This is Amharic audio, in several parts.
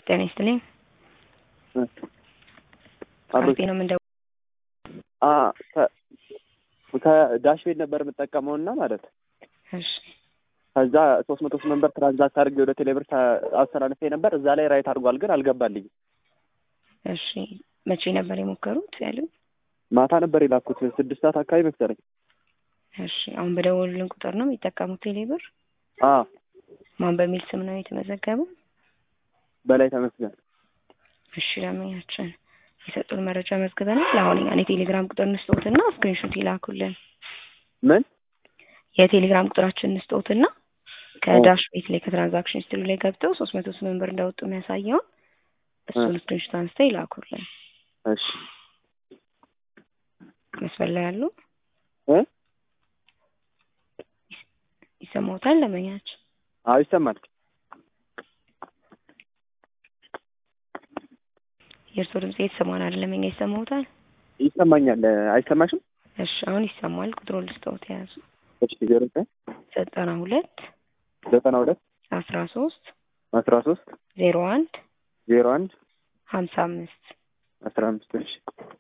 ጤና ይስጥልኝ። አርቤ ነው ምንደ ከዳሽ ቤት ነበር የምጠቀመው እና ማለት እሺ ከዛ ሶስት መቶ ስምንት ብር ትራንዛክት አድርጌ ወደ ቴሌብር አስተላልፌ ነበር። እዛ ላይ ራይት አድርጓል፣ ግን አልገባልኝም። እሺ መቼ ነበር የሞከሩት ያሉ? ማታ ነበር የላኩት ስድስት ሰዓት አካባቢ መሰለኝ። እሺ አሁን በደወሉልን ቁጥር ነው የሚጠቀሙት ቴሌብር? አዎ ማን በሚል ስም ነው የተመዘገበው? በላይ ተመስገን። እሺ ለምኛችን የሰጡን መረጃ መዝግበናል። አሁን እኛን የቴሌግራም ቁጥር እንስጦትና ስክሪንሾት ይላኩልን። ምን የቴሌግራም ቁጥራችን እንስጦትና ከዳሽ ቤት ላይ ከትራንዛክሽን ሂስትሪ ላይ ገብተው ሶስት መቶ ስምንት ብር እንዳወጡ የሚያሳየውን እሱን ስክሪንሾት አንስተው ይላኩልን። እሺ መስፈል ላይ ያሉ እ ይሰማውታል ለመኛች አዎ ይሰማል። የእርስዎ ድምጽ የተሰማን አይደለም። እኛ ይሰማውታል? ይሰማኛል። አይሰማሽም? እሺ አሁን ይሰማል። ቁጥሩን ልስጠውት የያዙ እሺ ዜሮ ዘጠኝ ዘጠና ሁለት ዘጠና ሁለት አስራ ሶስት አስራ ሶስት ዜሮ አንድ ዜሮ አንድ ሀምሳ አምስት አስራ አምስት እሺ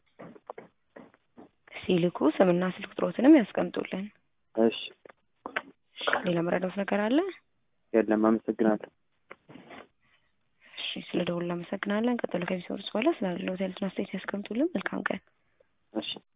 ሲልኩ ስምና ስልክ ቁጥሮትንም ያስቀምጡልን። እሺ ሌላ መረዳት ነገር አለ? የለም። አመሰግናለሁ። እሺ ስለ ደውል እናመሰግናለን። ቀጥሎ ከሚሰሩት በኋላ ስላለው ቴሌቪዥን አስተያየት ያስቀምጡልን። መልካም ቀን። እሺ